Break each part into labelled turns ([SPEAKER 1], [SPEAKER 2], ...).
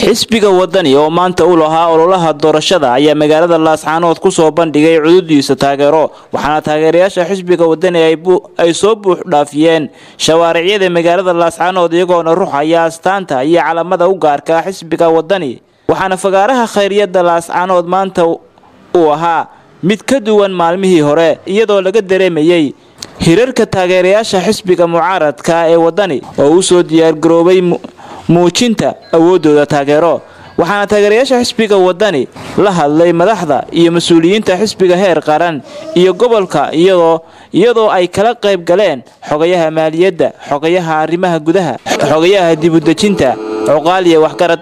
[SPEAKER 1] xisbiga wadani oo maanta u lahaa ololaha doorashada ayaa magaalada laascaanood kusoo bandhigay cududiisa taageero waxaana taageerayaasha xisbiga wadani ay soo buux dhaafiyeen shawaaricyada magaalada laascaanood iyagoona ruxaya astaanta iyo calamada u gaarka xisbiga wadani waxaana fagaaraha khayriyada laascaanood maanta uu ahaa mid ka duwan maalmihii hore iyadoo laga dareemayey hirarka taageerayaasha xisbiga mucaaradka ee wadani oo u soo diyaargaroobay muujinta awoodooda taageero waxaana taageerayaasha xisbiga wadani la hadlay madaxda iyo mas-uuliyiinta xisbiga heer qaran iyo gobolka iyadoo ay kala qayb galeen xogayaha maaliyadda xogayaha arrimaha gudaha xogayaha dibudejinta cuqaaliya waxgarad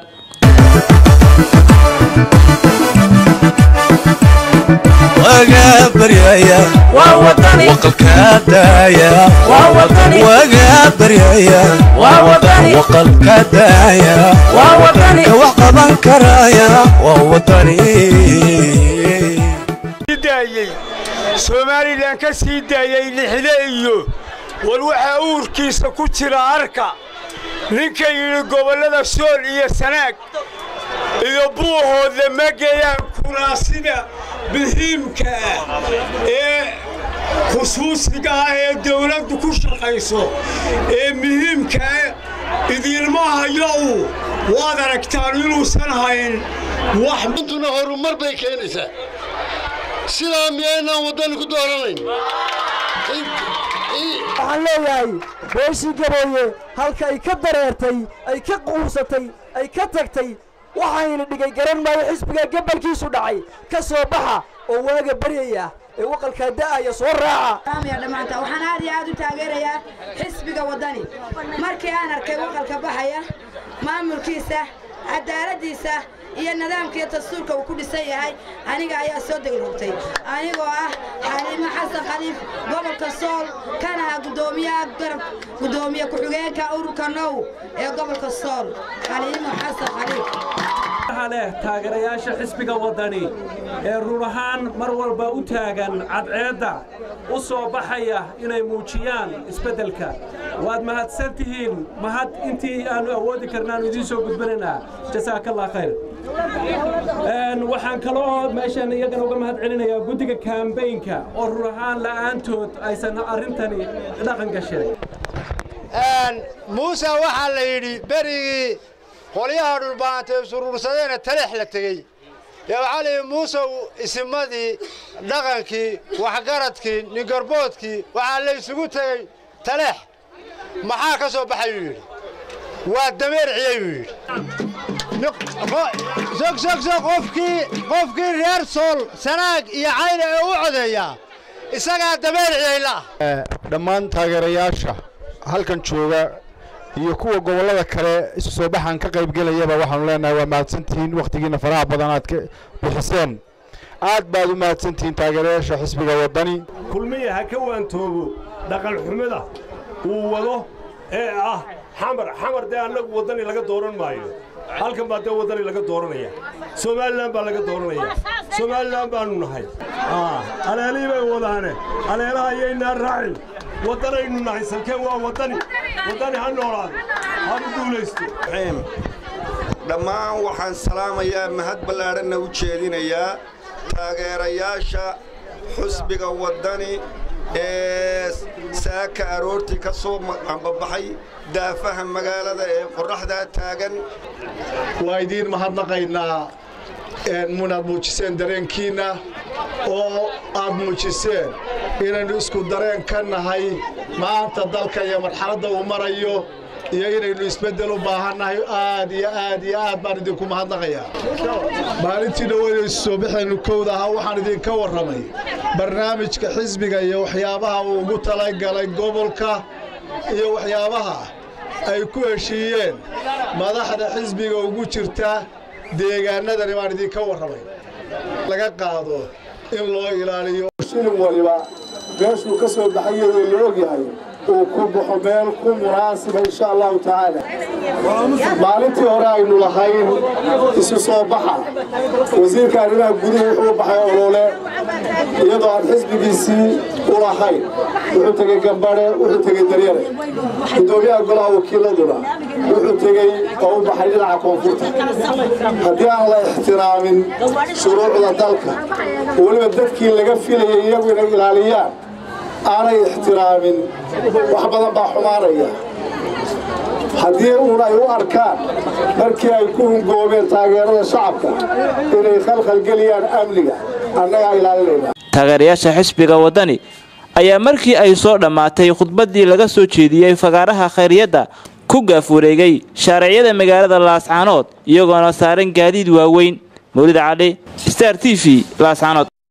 [SPEAKER 2] somalilan ka sii daayay lixde iyo war waxaa uurkiisa ku jira arka ninka yidhi gobollada sool iyo sanaag iyo buuhoodle ma geeyaan kuraasida muhiimka ah ee khusuusiga ah ee dawladdu ku shaqayso ee muhiimkaa idiinma hayo uu waad aragtaan inuusan hayn
[SPEAKER 3] waxintuna horumar bay keenaysaa sidaa miyaynaan waddani ku dooranayn
[SPEAKER 4] waxaan leeyahay beeshii gabooye halka ay ka dareertay ay ka quursatay ay ka tagtay waxayna dhigay garan maayo xisbiga gabalkiisu dhacay ka soo baxa oo waaga baryaya ee waqalkaa da'aya soo raaca
[SPEAKER 5] dhammaanta waxaan aad iyo aad u taageerayaa xisbiga waddani markii aan arkay waqalka baxaya maamulkiisa cadaaladdiisa iyo nidaamkiiyo dastuurka uu ku dhisan yahay aniga ayaa soo degroogtay anigoo ah xaliimo xasan khaliif gobolka sool kana ah guddoomiyaha garab guddoomiye ku-xigeenka ururka now ee gobolka sool xaliimo xasan khaliif
[SPEAKER 6] leh taageerayaasha xisbiga waddani ee run ahaan mar walba u taagan cadceedda u soo baxaya inay muujiyaan isbeddelka waad mahadsan tihiin mahad intii aannu awoodi karnaannu idiin soo gudbinaynaa jasaakallah khayr waxaan kaloo meeshan iyagana uga mahad celinayaa guddiga kaambaynka oo run ahaan la'aantood aysan arrintani dhaqan gasheen
[SPEAKER 3] muuse waxaa la yidhi berigii qolyaha dhulbaantay suruursadeena taleex la tegey dee waxaa layidhi muusew isimadii dhaqankii waxgaradkii ningarboodkii waxaa la isugu tegey taleex maxaa ka soo baxayuu yidhi waa dameerciyey buu yidhi sogsogso qofkii qofkii reer sool sanaag iyo cayna ee u codeeyaa isagaa dameerciyeyla
[SPEAKER 7] dhammaan taageerayaasha halkan jooga iyo kuwa gobollada kale isu soo baxaan ka qaybgelayaba waxaanu leenahay waa mahadsantihiin wakhtigiinna faraha badan aad ka bixiseen aad baad u mahadsantihiin taageerayaasha xisbiga waddani
[SPEAKER 8] kulmiya ha ka waantoobo dhaqanxumida uu wado ee ah xamar xamar dee annagu waddani laga dooran maayo halkan baa dee waddani laga dooranaya somalilan baa laga dooranaya somalilan baannu nahay aleelihii bay wadaane aleelaha ayaynaa raacin waddanaynu nahay salkeen waa waddani waddani ha noolaado hanu guulaysto
[SPEAKER 9] dhammaan waxaan salaamayaa mahad ballaadhanna u jeedinayaa taageerayaasha xusbiga waddani ee saaka aroortii ka soo ambabaxay daafaha magaalada ee qorraxdaa taagan
[SPEAKER 10] waa idiin mahadnaqaynaa munaad muujiseen dareenkiinna oo aad muujiseen inaynu isku dareen ka nahay maanta dalka iyo marxaladda uu marayo iyo inaynu isbeddel u baahannahay aad iyo aad iyo aad baan idinku mahadnaqayaa maalintii dhoweynu soo baxaynu kowda ahaa waxaan idinka warramay barnaamijka xisbiga iyo waxyaabaha uu ugu talagalay gobolka iyo waxyaabaha ay ku heshiiyeen madaxda xisbiga ugu jirta deegaanadani baan idinka warramay laga qaado in loo ilaaliyo shilin waliba meeshuu ka soo baxay iyadoo la ogyahay uu ku baxo meel ku munaasiba insha allahu tacaala maalintii hore aynu lahayn isu soo baxa wasiirka arrimaha guduhu wuxuu baxay olole iyadoo aan xisbigiisii u lahayn wuxuu tegey gambadhe wuxuu tegey daryare guddoomiyaha golaha wakiiladuna wuxuu tegey oo u baxay dhinaca koonfurta haddii aan la ixtiraamin shuruucda dalka weliba dadkii laga filayay iyagu inay ilaaliyaan aanay ixtiraamin wax badan baa xumaanaya haddii uun ay u arkaan markii ay ku hungoobeen taageerada shacabka inay khalkhalgeliyaan amniga annagaa ilaalinayna
[SPEAKER 1] taageerayaasha xisbiga waddani ayaa markii ay soo dhammaatay khudbaddii laga soo jeediyey fagaaraha khayriyadda ku gaaf wareegay shaariciyada magaalada laascaanood iyagoona saaran gaadiid waaweyn mawlid cali star t v laascaanood